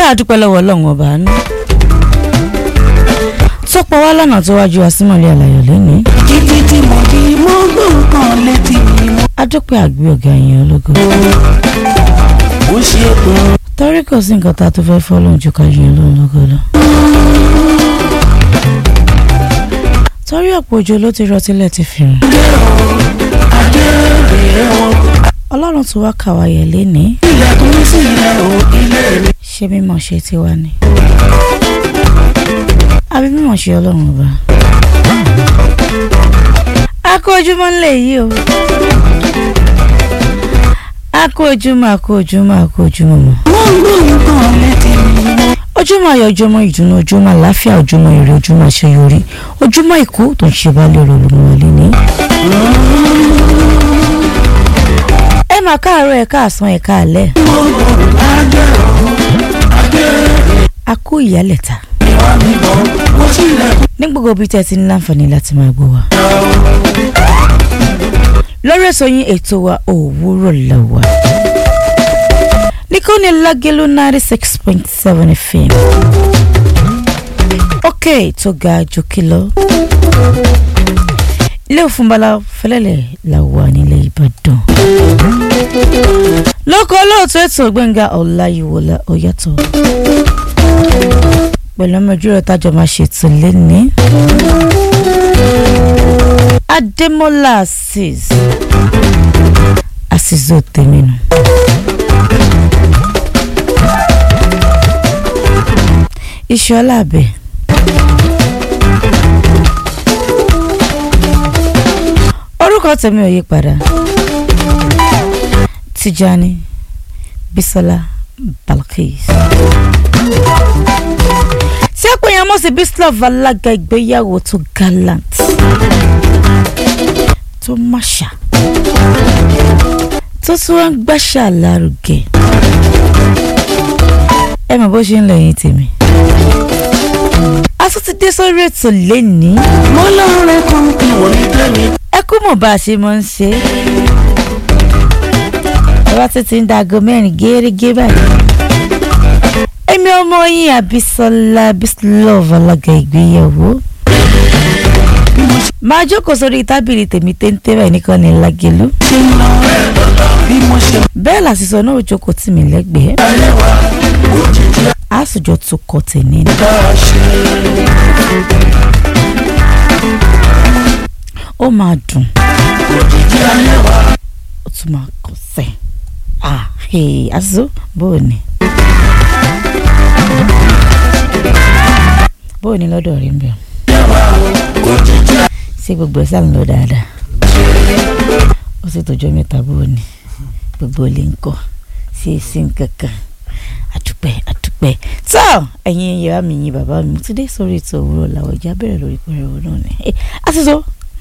àdúpẹ́ lọ́wọ́ ọlọ́run ọba àánú tó pọ̀ wá lọ́nà tó wájú àsímọ̀lẹ́ àlàyé lónìí títí tí mo fi mọ́ gbọ̀ngàn létí mi mo adúpẹ́ àgbẹ̀ ọ̀gá yẹn ológo ó ṣe gan. torí kò sí nǹkan tá a tó fẹ́ fọ́ lóhun ju ká yẹn lóhun lógo lọ. torí ọ̀pọ̀ òjò ló ti rọ tílẹ̀ ti fi rìn ọlọ́run tó wá kàwá yẹ lénìí ilẹ̀kùn sílẹ̀ o ilé mi. ṣé mímọ̀ ṣe tiwa ni àbí mímọ̀ ṣe ọlọ́run ọba. a kó ojúmọ́ ńlẹ̀ yìí o a kó ojúmọ́ a kó ojúmọ́ a kó ojúmọ́ mọ́ mo gbọ̀ngàn létí mi mo ojúmọ́ ayọ̀ ojúmọ́ ìdùnnú ojúmọ́ àláfíà ojúmọ́ ire ojúmọ́ àṣeyọrí ojúmọ́ ìkú tó ń ṣe bá lérò olùmọ̀ọ́lé ní. ẹ máa káàárọ̀ ẹ káàsán ẹ káàlẹ́ a kú ìyálẹ̀ta wá mi bọ̀ mo tilẹ̀kùn. ní gbogbo ibi tẹ́ ẹ ti ní láǹfààní láti máa gbọ́ wa. lórí ètò yín ètò wa òwúrọ̀ lọ́wọ́ níkànnì lágẹ́lú ninety six point seven fm òkè tó ga jòkè lọ ilé òfúnbalà fẹlẹ́lẹ̀ la wà nílẹ̀ ìbàdàn lóko olóòtú ètò gbẹ̀ngà ọ̀làyíwọlá ọ̀yàtọ̀ pẹ̀lú ọmọ ìjíròrò tájọ máa ṣètò lẹ́ni. Adémọ́lá Azeez Azeez Tèmínú. Ìṣọ́lá àbẹ̀. Orúkọ tèmi ò yí padà. Tijani Bisola Balkis tí a pè yàn mọ́ sí bislov alága ìgbéyàwó tó gallant tó máṣà tó tún wá ń gbàṣà lárugẹ ẹ mọ̀ bó ṣe ń lọ yín tèmi. a tún ti dé sórí ètò lénìí mo lọ́rẹ́ kan kí wọ́n ní tẹ́mi. ẹ kú mọ̀ bá a ṣe máa ń ṣe é. ẹ bá tún ti ń da aago mẹ́rin gẹ́gẹ́ báyìí èmi ọmọ yín Àbísọ́lá Bislov alága ìgbéyàwó máa jókòó sórí tábìlì tèmi téńté báyìí nìkan ní lágẹ̀lú ṣe ń lọ bí mo ṣe bẹ́ẹ̀ làṣìṣọ náà ò jókòó tì mí lẹ́gbẹ̀ẹ́ lẹ́wà òjijì àsùjọ tó kọ tèmi ni bá a ṣe. ó máa dùn òjijì alẹ́wà ó tún máa kọ̀ sẹ́ ah hey, àṣìṣọ bóò ni bóò ni lọ́dọ̀ rí ń bẹ̀ òjijì ṣé gbogbo ẹ̀ sáà ń lọ dáadáa ó sì tọjọ́ mẹ́ta bóò ni gbogbo ilé ń kọ́ sí èsì nkankan àdúpẹ́ àdúpẹ́ tó ẹ̀yin ìyá mi yín bàbá mi ti dé sórí ètò òwúrọ̀ làwọn ìjà bẹ̀rẹ̀ lórí pẹ̀rẹ̀ náà ni àtúntò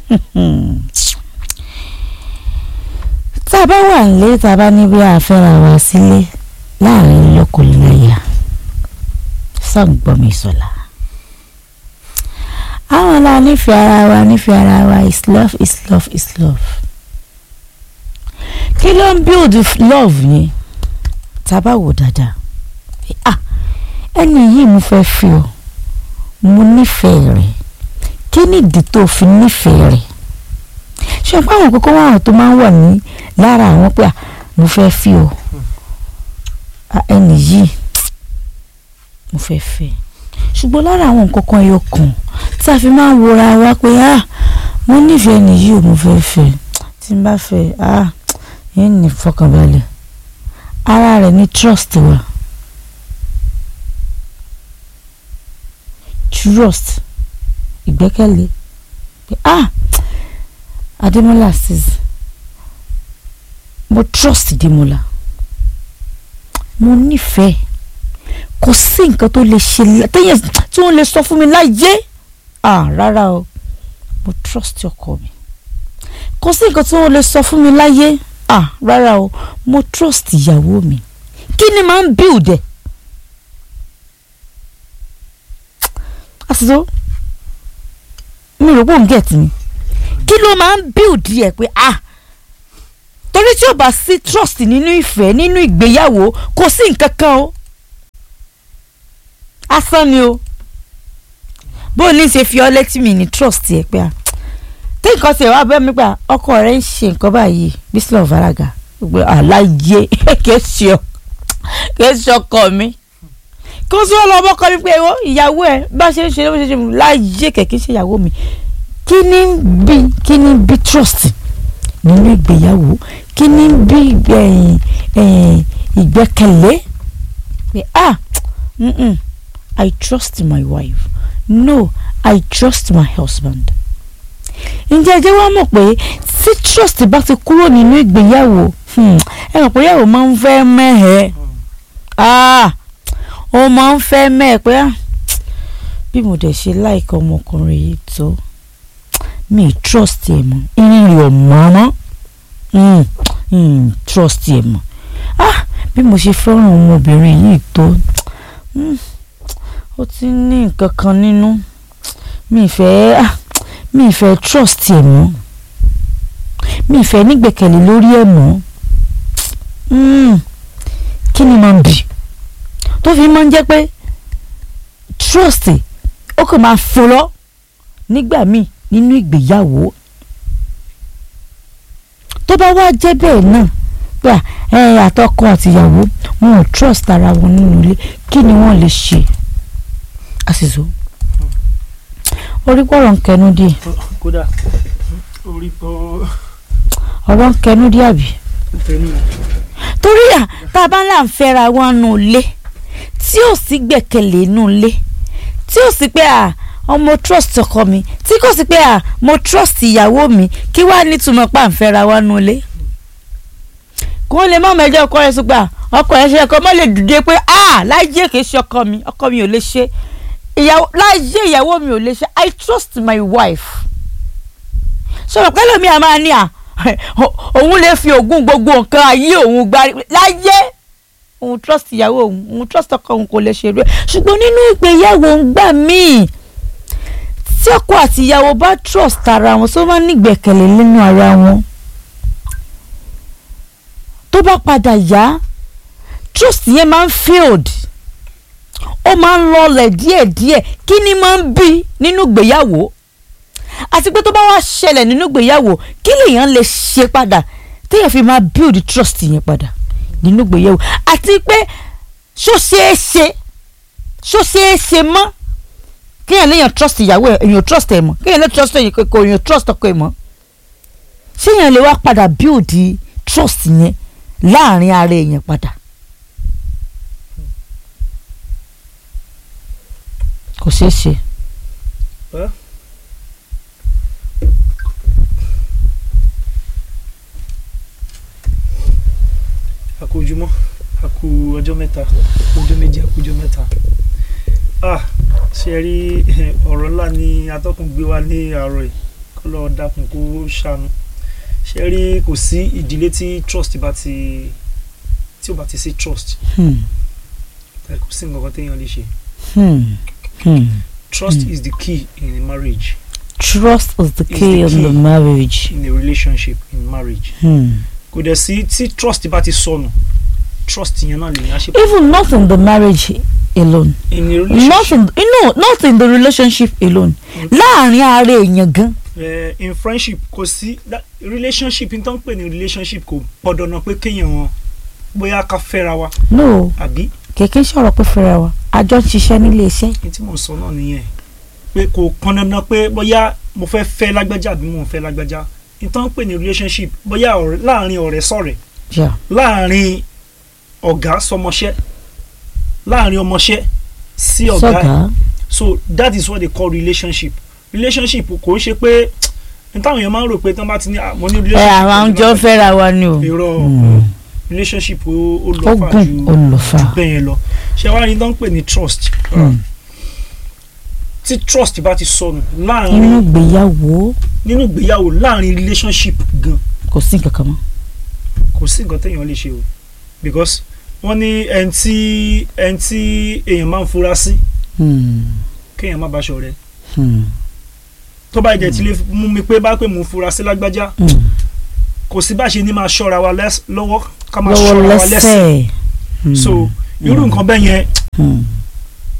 tá a bá wà nílé tá a bá ní bí a fẹ́ra wa sílé láàrin lọ́kọláya sọ̀ǹgbọ́n mi sọ̀la àwọn la nífẹ̀ẹ́ ara wa nífẹ̀ẹ́ ara wa is love is love is love kí ló ń build love yẹn tá a bá wò dáadáa ah ẹni yìí mo fẹ́ fi ọ mo nífẹ̀ẹ́ rẹ̀ kí ni ìdí tó fi nífẹ̀ẹ́ rẹ̀ ṣé pé àwọn kókó wọn tó máa ń wà ní lára àwọn pé ah mo fẹ́ fi ọ ah ẹni yìí mo fẹ́ fẹ́ ṣùgbọ́n lára àwọn nǹkan kan ẹyọ kan tí a fi máa ń wora wa pé ah mo nífẹ̀ẹ́ ẹni yìí ò mo fẹ́ fẹ́ tí n bá fẹ́ ah yẹn ní fọkànbalẹ̀ ara rẹ̀ ní trust wa trust ìgbẹ́kẹ̀lé pé ah Adémọ́lá Azeez mo trust Démọ́lá mo nífẹ̀ẹ́ kò sí nǹkan tó lè ṣe téèyàn tí wọ́n lè sọ fún mi láyé ah rárá o mo trust ọkọ mi kò sí nǹkan tí wọ́n lè sọ fún mi láyé ah rárá o mo trust ìyàwó mi kí ni máa ń build ẹ̀ àṣìṣe mi rò pé òun get mi kí ló máa ń build ẹ̀ pé ah torí tí ò bá sí trust nínú ìfẹ́ nínú ìgbéyàwó kò sí nǹkan kan o asán ni o bó o ní ṣe fi ọ létí mi ní trust ẹ pé a tí nǹkan ṣe wá bẹ́ẹ̀ mi gbà ọkọ rẹ ń ṣe nǹkan báyìí bísílẹ̀ ọ̀fàràgà gbé àlàyé kìí ṣe ọ kìí ṣe ọkọ mi kí wọ́n sọ lọ ọmọkọ mi pé ìwọ ìyàwó ẹ bá ṣe ń ṣe ló ṣe ṣe láyé kẹ̀kẹ́ ṣe ìyàwó mi kí ni ń bí kí ni ń bí trust nínú ìgbéyàwó kí ni ń bí ẹ̀yìn, ẹ̀yìn, ìgbẹ́kẹ̀lé pé ah mm-mm, I trust my wife no I trust my husband ǹjẹ́ ẹ jẹ́ wá mọ̀ pé tí trust bá ti kúrò nínú ìgbéyàwó hmm, ẹ mọ̀ pé ìyàwó máa ń fẹ́ mẹ́hẹ̀ẹ́ ah ó máa ń fẹ́ mẹ́ẹ̀ pé ah bí mo dẹ̀ ṣe láìka ọmọkùnrin yìí tó mi ì trust ẹ̀ mọ́ irin rẹ̀ ò mọ́ mọ́ mm, mm, trust ẹ̀ mọ́ ah bí mo ṣe fẹ́ràn ọmọbìnrin yìí tó mm, ó ti ní nǹkan kan nínú mi ì fẹ́ ah mi ì fẹ́ trust ẹ̀ mọ́ mi ì fẹ́ nígbẹ̀kẹ̀lé lórí ẹ̀ mọ́ mm, kí ni máa ń bì tó fi máa ń jẹ́ pé trust ó kàn máa fò lọ nígbà míì nínú ìgbéyàwó tó bá wá jẹ́ bẹ́ẹ̀ náà pé à, ẹ àtọkọ àtìyàwó wọn ò trust ara wọn nínú ilé kí ni wọ́n lè ṣe àṣìṣò orí pọ̀rọ̀ ń kẹnu díẹ̀ kódà orí pọ̀ ọ̀rọ̀ ń kẹnu díẹ̀ àbí tẹnu torí à tá a bá ń là ń fẹ́ra wọn nù ilé tí ò sí gbẹ̀kẹ̀lé nù ilé tí ò sí pé à ọmọ trust ọkọ mi tí kò sí pé à mo trust ìyàwó mi kí wàá nítumọ̀ pa ń fẹ́ra wọn nù ilé kó lè má mẹjọ ọkọ rẹ sùgbà ọkọ rẹ ṣe ẹkọ mọ lè dìde pé à láyé kìí ṣe ọkọ mi ọkọ mi ò lè ṣe ìyàwó láyé ìyàwó mi ò lè ṣe I trust my wife sọ̀rọ̀ pẹ́lú mi àmà ni à òun lè fi ògùn gbogbo nǹkan ayé òun gbárí láyé òun trust ìyàwó òun òun trust ọkọ òun kò lè ṣe rẹ ṣùgbọ́n nínú ìgbéyàwó ń gbà míì tí ọkọ àti ìyàwó bá trust ara wọn tó bá nígbẹ̀kẹ̀lé nínú ara wọn tó bá padà yá trust yẹn máa ń failed ó máa ń lọlẹ̀ díẹ̀díẹ̀ kí ni máa ń bí nínú ìgbéyàwó àti pé tó bá wá ṣẹlẹ̀ nínú ìgbéyàwó kí lèèyàn lè ṣe padà téèyàn fi máa build trust yẹn padà nínú ìgbéyàwó àti pé ṣó ṣeé ṣe ṣó ṣeé ṣe mọ́ kéèyàn léèyàn trust ìyàwó ẹ̀ èèyàn trust ẹ̀ mọ́ kéèyàn lè trust ẹ̀yìn kò èèyàn trust ọkọ ẹ̀ mọ́ ṣéèyàn lè wá padà build trust yẹn láàrin ara èèyàn padà. kò ṣeé ṣe. àkójúmọ́ àkú ọjọ́ mẹ́ta ọjọ́ méjì àkójọ́ mẹ́ta ah ṣe rí ọ̀rọ̀ ńlá ni atọ́kùn gbé wá ní àárọ̀ yìí kó lọ́ọ́ dákun kó ṣàánú ṣe rí kò sí ìdílé tí trust bá ti tí ò bá ti sí trust Hmm. kò sí nǹkan kan téèyàn lè ṣe Hmm. Hmm. trust is the key in a marriage Trust is the Is key the of the key. marriage. in a relationship in marriage Hmm. kò dẹ̀ sí tí trust bá ti sọnù trust yẹn náà lèyàn á ṣe Even not in the marriage alone. in a Not relationship in you know, not in the relationship alone. Láàrin ara èèyàn gan. eh, in friendship kò sí that- relationship n tó ń pè ní relationship kò pọ̀dọ̀ náà pé kéèyàn bóyá ká fẹ́ra wa No, àbí kẹ̀kẹ́ sọ̀rọ̀ pé fẹ́ra wa. Àjọ ń ṣiṣẹ́ nílé iṣẹ́. ní tí mò ń sọ náà nìyẹn pé kò pọn dandan pé bóyá mo fẹ́ fẹ́ lágbájá àbí mo ò fẹ́ lágbájá n tó ń pè ní relationship bóyá ọ̀rẹ́- láàrin ọ̀rẹ́ sọ̀rẹ́ Yeah. láàrin ọ̀gá sọmọṣẹ́ láàrin ọmọṣẹ́ sí ọ̀gá ẹ̀ Sọ̀gá. so that is what they call relationship relationship kò ń ṣe pé n táwọn èèyàn máa ń rò pé tí wọ́n bá ti ní ah, mo ní Ẹ relationship àwọn jọ ń fẹ́ra wa ni o. irọ́ Hmm. relationship ó ó Ó lọ fà gùn ju ó lọ fà. ju bẹ́ẹ̀ yẹn lọ ṣé wàá ní tó ń pè ní trust Hmm. tí trust bá ti sọnù Inú láàrin ìgbéyàwó nínú ìgbéyàwó láàrin relationship gan kò sí nǹkan kan mọ́. kò sí nǹkan téèyàn lè ṣe o because wọ́n ní ẹni tí ẹni tí èèyàn máa ń fura sí Hmm. kéèyàn má bá ṣọ̀rẹ́ Hmm. tó bá jẹ́ tí lè mú mi pé bá pé mò ń fura sí lágbájá Hmm. kò sí bá ṣe ní máa ṣọ́ra wa lẹ́s- lọ́wọ́ ká máa Lọ́wọ́ ṣọ́ra wa lẹ́sẹ̀ lẹ́sẹ̀. Hmm. so irú Hmm. nǹkan bẹ́ẹ̀ yẹn Hmm.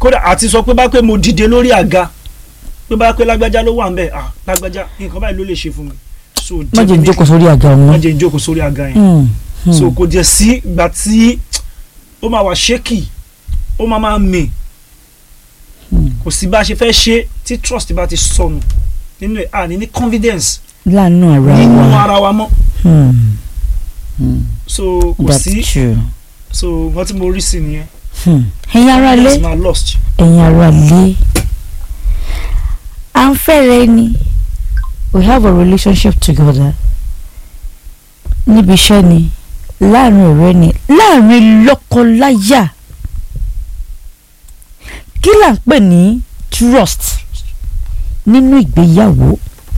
kódà àti sọ pé bá pé mo dìde lórí àga pé bá pé lágbájá ló wà ń bẹ̀ ah lágbájá nǹkan báyìí ló lè ṣe fún mi so má jẹ́ ń jókòó sórí àga má ọ̀hún. jẹ́ ń jókòó sórí àga yẹn Mm, mm. so kò jẹ́ sí ìgbà tí ó máa wà ṣékì ó máa máa mì Hmm. kò sí bá a ṣe fẹ́ ṣe tí trust bá ti sọnù nínú ẹ̀ àní ní confidence láàánú ara nínú wa. ara wa mọ́ Hmm, hmm, so kò that's sí true. so nǹkan tí mo rí sí nìyẹn Hmm. ẹ̀yin ará lé confidence máa lost ẹ̀yin ará lé à ń fẹ́rẹ̀ ni we have a relationship together níbi iṣẹ́ ni láàrin ọ̀rẹ́ ni láàrin lọ́kọ-láyà kí là ń pè ní trust nínú ìgbéyàwó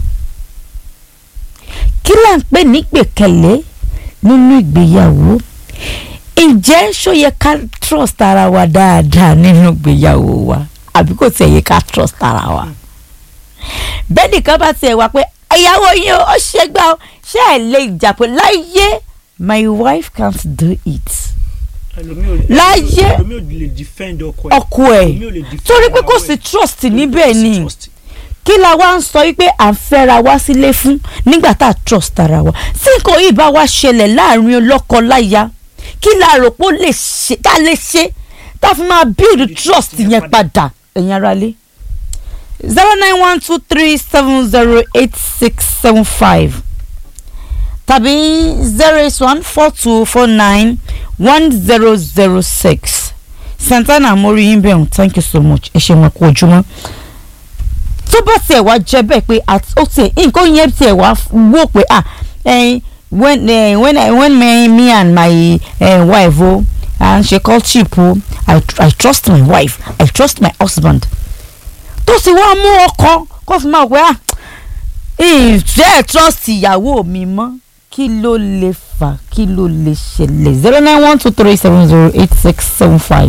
kí là ń pè ní gbẹ̀kẹ̀lé nínú ìgbéyàwó ǹjẹ́ ṣó yẹ ká trust ara wa dáadáa nínú ìgbéyàwó wa àbí kò tiẹ̀ yẹ ká trust ara wa bẹ́ẹ̀ nìkan bá tiẹ̀ wá pé ìyàwó yín o, ó ṣe gbá o ṣé ẹ̀ lè jà pé láyé my wife can't do it ẹlòmíì ò lè Láyé. ẹlòmíì ò lè defend ọkọ ẹ̀ ọkọ ẹ̀ ẹlòmíì ò lè defend torí pé kò ìyàwó sí ẹ̀. trust Torí pé níbẹ̀ kò sí ni trust. kí la wá ń sọ wípé à ń fẹ́ra wá sílé fún nígbà tá a trust ara wa tí nǹkan yìí bá wá ṣẹlẹ̀ láàrin ọlọ́kọ-láya kí la rò pé ó lè ṣe tá a lè ṣe tá a fi máa build trust yẹn padà ẹ̀yin ará lé zero nine one two three seven zero eight six seven five tàbí zero eight one four two four nine one zero zero six santana mo rí yín bẹ́ẹ̀ thank you so much ẹ ṣe wọn kú ojúmọ́ tó bá tiẹ̀ wá jẹ́ bẹ́ẹ̀ pé at- ó tiẹ̀ nǹkan yẹn tiẹ̀ wá wò pé ah eh, when eh, when I, when me, me and my eh, wife o à ń ṣe courtship o I, I trust my wife I trust my husband tó sì wá mú ọkọ kó fi máa pẹ́ ah ìfẹ́ trust ìyàwó mi mọ́ kí ló lè fà kí ló lè ṣẹlẹ̀ zero nine one two three seven zero eight six seven five.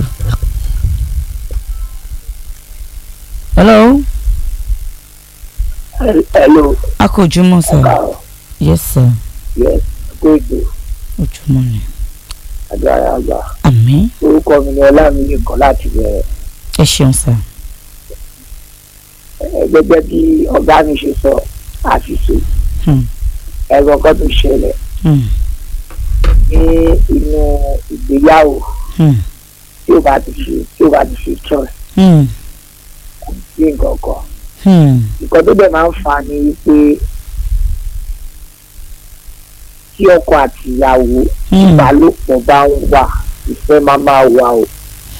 hello hello akójúmọ́ sir káàrọ̀ yes sir yes gbèdé ojúmọ́ ni agbára àgbà àmín orúkọ mi ni ọlámiyè kan láti bẹ̀rẹ̀ ẹ ṣeun sir ẹ gẹ́gẹ́ bí ọ̀gá mi ṣe sọ àṣìṣe Hmm. ẹ̀rọ kan tó ṣẹlẹ̀ Hmm. ní inú ìgbéyàwó Hmm. tí ó bá ti ṣe tí ó bá ti ṣe trust Hmm. sí nǹkan kan Hmm. nǹkan tó dẹ̀ máa ń fà á ni wípé tí ọkọ àti ìyàwó Hmm. ìbálòpọ̀ bá ń wà ìfẹ́ máa máa wà o.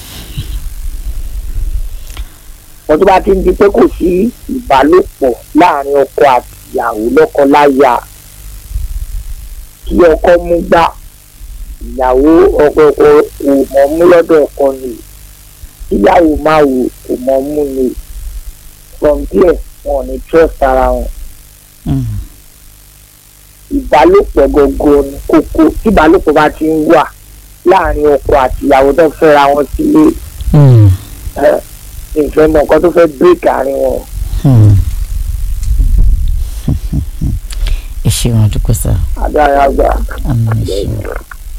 wọ́n tó bá ti ń di pé kò sí ìbálòpọ̀ láàrin ọkọ àti ìyàwó lọ́kọ-láya kí ọkọ mú gbá ìyàwó ọkọ ọkọ kò mọ̀ mú lọ́dọ̀ ọkọ ni kíyàwó máa wò kò mọ̀ mú ni from there wọn ò ní trust ara wọn Hmm. ìbálòpọ̀ gọ́gọ́ ni kókó tí ìbálòpọ̀ bá ti ń wà láàrin ọkọ àti ìyàwó tó fẹ́ra wọn sílé Hmm. ẹ ìfẹ́ mọ̀ nǹkan tó fẹ́ break àárín wọn. Hmm. ẹ ṣeun àdúgbò sir agbára gbà. àmín ẹ ṣeun.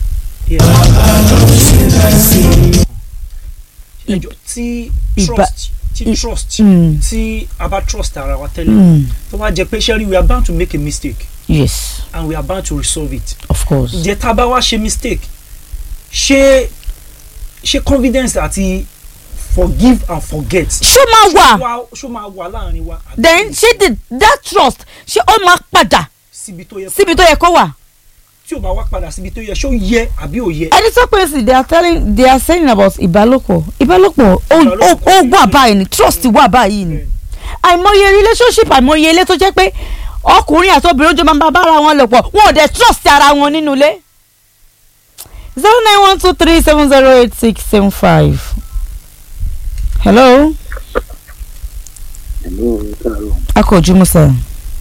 ẹjọ́ tí Ìbá- trust tí i- trust Hmm. tí a bá trust ara wa tẹ́lẹ̀ Hmm. tó bá jẹ́ pé sẹ́rí we are bound to make a mistake yes and we are bound to resolve it of course. ǹjẹ́ tá a bá wá ṣe mistake ṣé ṣé confidence àti forgive and forget ṣó máa wà wá ṣó máa wà láàrin wa àbí then ṣé the that trust ṣé ó máa padà síbi tó yẹ síbi tó yẹ kó wà. tí ò bá wá padà síbi tó yẹ ṣó yẹ àbí ò yẹ ẹni tó pè sí they are telling they are saying about ìbálòpọ̀ ìbálòpọ̀ ó ó ó wà báyìí ni trust wà báyìí ni àìmọye relationship àìmọye ilé tó jẹ́ pé ọkùnrin àti obìnrin ojú máa ń bá bára wọn lò pọ̀ wọn ò dẹ̀ trust ara wọn nínú ilé. zero nine one two three seven zero eight six seven five. hello ẹ̀mí ò ní sọ̀rọ̀ akọ̀jú musa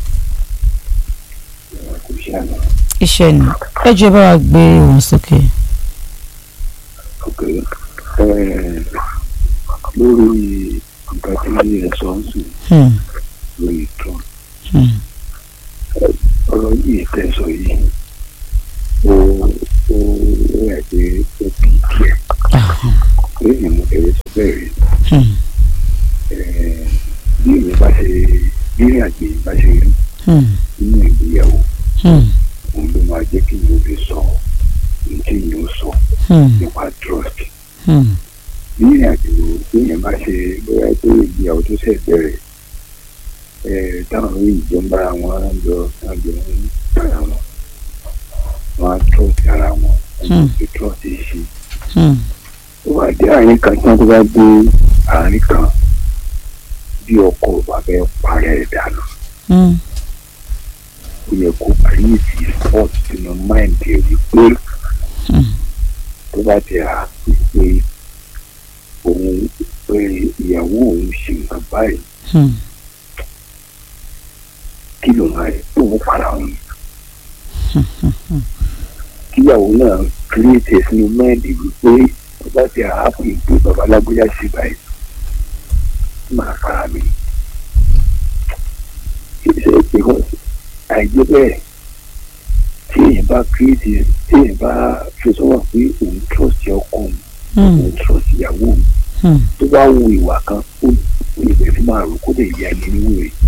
kò ṣe àná iṣẹ́ ni ẹ jẹ́ bá wa gbé wọn sókè. ok lórí nǹkan tí ẹ sọ ń sìn Hmm, lórí trump hmm, ọ̀rọ̀ yìí tẹ́ sọ yìí ó ó ó yà pé ó bí díẹ̀ ah, lẹ́yìn mo bẹ̀rẹ̀ sọ bẹ́ẹ̀ rí Hmm. Eh, bí èèyàn bá ṣe bí ìrìn àjò yìí bá ṣe rí Hmm. nínú ìgbéyàwó Hmm. òun ló máa jẹ́ kí èèyàn lè sọ ohun tí èèyàn ó sọ Hmm. nípa trust Hmm. bí ìrìn àjò bí èèyàn bá ṣe bóyá pé ìgbéyàwó tó ṣẹ̀ bẹ̀rẹ̀ eh, táwọn orí ìjọ ń bára wọn lọ tájọ ń bára wọn wọn á trust ara wọn wọn Hmm. fi trust yìí ṣe Hmm. tó bá dé àárín kan tí wọn tó bá dé àárín kan bí ọkọ ò bá fẹ́ parẹ́ ẹ̀ dànù Hmm. ó yẹ kó kírètì sport sínú máìndì ẹ̀ wípé Hmm. tó bá ti hà pé òun pé ìyàwó òun ṣe nǹkan báyìí Hmm. kí ló máa rí tó ń para òun kíyàwó náà kírètì sínú máìndì wípé tó bá ti hà pé pé babalágbéyà ṣe báyìí máa fara mi ṣe because àìjẹ́ bẹ́ẹ̀ tí èèyàn bá kírètì tí èèyàn bá fi sọ́wọ́n pé òun trust ọkọ òun Hmm. òun trust ìyàwó òun Hmm. tó bá wo ìwà kan ó ó lè bẹ̀rẹ̀ sí máa rò kó lè yá ẹni nínú rẹ̀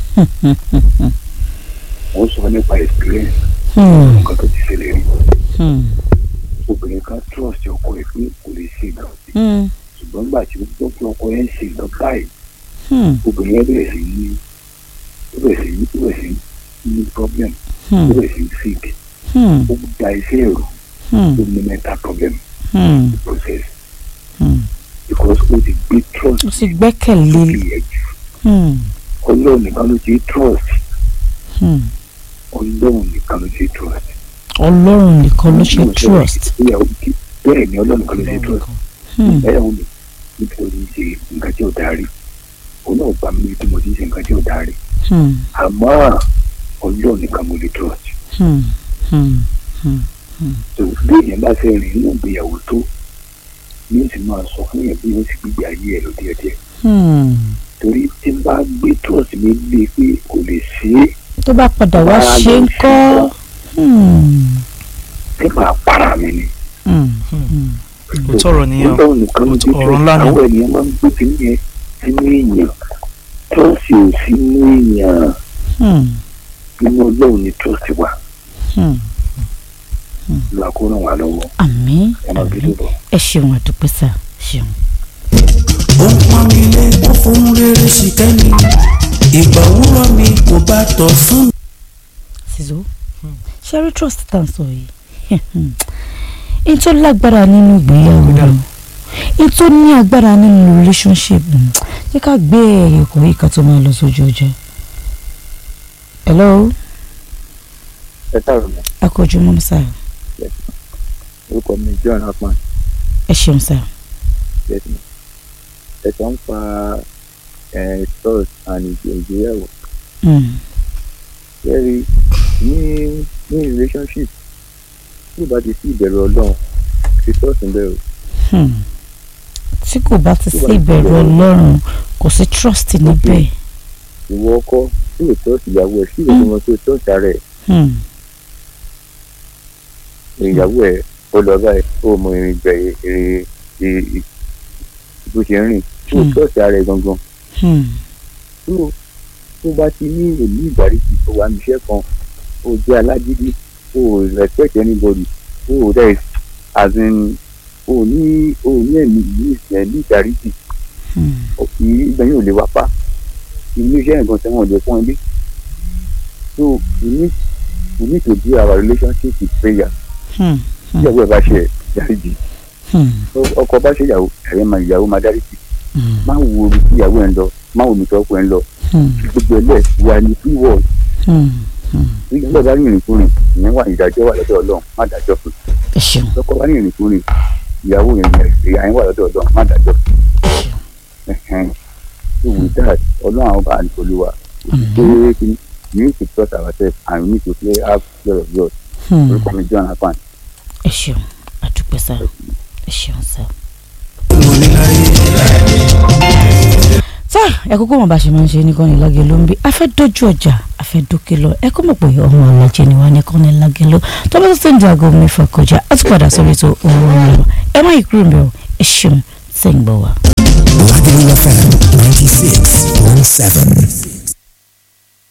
wọ́n sọ nípa experience Hmm. nǹkan tó ti ṣẹlẹ̀ rí Hmm. obìnrin kan trust ọkọ ẹ̀ pé kò lè ṣe nǹkan Hmm. ṣùgbọ́n nígbà tí ó gbọ́ pé ọkọ ẹ̀ ń ṣe nǹkan báyìí Hmm. obìnrin yẹn bẹ̀rẹ̀ sí ní ó bẹ̀rẹ̀ sí ní ó bẹ̀rẹ̀ sí ní problem ó Hmm. bẹ̀rẹ̀ sí ní sick Hmm. ó da iṣẹ́ ẹ̀rù Hmm. ó ní mental problem Hmm. process Hmm. because ó ti gbé trust ó sì gbẹ́kẹ̀lé. lórí ẹ̀ jù Hmm. ọlọ́run nìkan ló ti trust Hmm. ọlọ́run nìkan ló ti trust. ọlọ́run nìkan ló ṣe trust. ìyàwó kí bẹ́ẹ̀ ni ọlọ́run kan ló ṣe trust Hmm. ìyàwó mi nítorí ṣe nǹkan tí ò dárí òun náà gbà mí bí mo ti ṣe nǹkan tí ò dárí Hmm. àmọ́ ọlọ́run nìkan mo lè trust Hmm. Hmm. tó bí èèyàn bá fẹ́ rìn nínú ìgbéyàwó tó yóò sì máa sọ fún yẹn bí wọ́n sì gbígbé ayé ẹ̀ lọ díẹ̀díẹ̀ Hmm. torí tí n bá gbé trust mi lé pé kò lè ṣe é tó bá padà wá ṣe ń kọ́. Hmm. tí màá para mi ni Hmm. kò tọrọ nìyẹn o. ọlọ́run nìkan ló ti ọ̀rọ̀ ńlá ni. àwọn ènìyàn máa ń gbé kínní yẹn sínú èèyàn trust ò sínú èèyàn Hmm. nínú ọlọ́run ni trust wà Hmm. lọ́wọ́ kó ràn wá lọ́wọ́ àmín ẹ máa bí àmín lóbọ̀. ẹ ṣeun àdúpẹ́ sá ṣeun. ó pọ́n mi lé ó fún rere sí kẹ́mi ìgbà òwúrọ̀ mi kò bá tọ̀ fún mi. Sizo ṣẹ́rí trust tá à ń sọ yìí n tó lágbára nínú ìgbéyàwó n tó ní agbára nínú relationship mm, jẹ́ ká gbé ẹ̀yẹ̀kọ̀ yìí ká tó máa lọ sójú ọjọ́. hello ẹ káàárọ̀ mọ́ akọjú mọ́ sá orúkọ mi john akpan ẹ ṣeun sá. bẹ́ẹ̀ni ẹ sọ ń pa trust and ìgbéyàwó Mm, kẹ́rí ní ní relationship tí ò bá ti sí ìbẹ̀rù ọlọ́run ti trust ń bẹ̀rù hmm. tí kò bá ti sí ìbẹ̀rù ọlọ́run kò sí trust níbẹ̀. ìwọ ọkọ tí ò trust ìyàwó ẹ̀ sí ìwé ọmọ tó trust ara ẹ̀ Hmm, ìyàwó ẹ̀ ó lọ báyìí ó mọ ìrìn gbẹ ìrìn ì- bó ṣe ń rìn tí ò Hmm. trust ara ẹ̀ gangan hmm, tó tó bá ti ní èmi ìdáríjì tó wà níṣẹ́ kan ó jẹ́ alágídí ó respect anybody ó dẹ̀ as in ó ní ó ní ẹ̀mí ní ẹ̀mí ìdáríjì hmm, kì í gbẹ̀yìn ò lè wá pa ilé iṣẹ́ nǹkan tí wọ́n lè fún ilé so we need we need to do our relationship with prayer hmm, tí ìyàwó ẹ̀ bá ṣe dáríjì hmm, ọkọ bá ṣe ìyàwó ẹ̀rẹ́ máa ìyàwó máa dáríjì hmm, má wo omi tí ìyàwó ẹ̀ ń lọ má wo omi tí ọkọ ẹ̀ ń lọ hmm, gbogbo ẹ̀ lẹ̀ wà ní free world hmm, hmm. nígbà bá ní ìrìnkúrìn ìyẹn wà ìdájọ́ wà lọ́dọ̀ ọlọ́run má dájọ́ fún ẹ ṣeun lọ́kọ bá ní ìrìnkúrìn ìyàwó yẹn yẹn ìyá yẹn wà lọ́dọ̀ ọlọ́run má dájọ́ fún ẹ̀hẹ́n so with that ọlọ́run àwọn bá a ní olúwa pé kí we need to trust ourselves and we need to play have fear of God Hmm. orúkọ mi John Akpan ẹ ṣeun àdúpẹ́ sá ẹ ṣeun sá. mo ní láyé. tá ẹ kúkú mọ̀ bá ṣe máa ń ṣe nìkan ní lágẹ̀ ló ń bí a fẹ́ dojú ọjà a fẹ́ dókè lọ ẹ kó mọ̀ pé ọmọ ọ̀làjẹ ni wà nìkan ní lágẹ̀ lọ tó bá tó ṣe ń di aago mẹ́fà kọjá a ti padà sórí ètò òwúrọ̀ rẹ̀ ẹ má yí kúrò ń bẹ̀ ọ́ ẹ ṣeun tẹ̀ ń gbọ́ wa. láti Lagelu FM 96.7.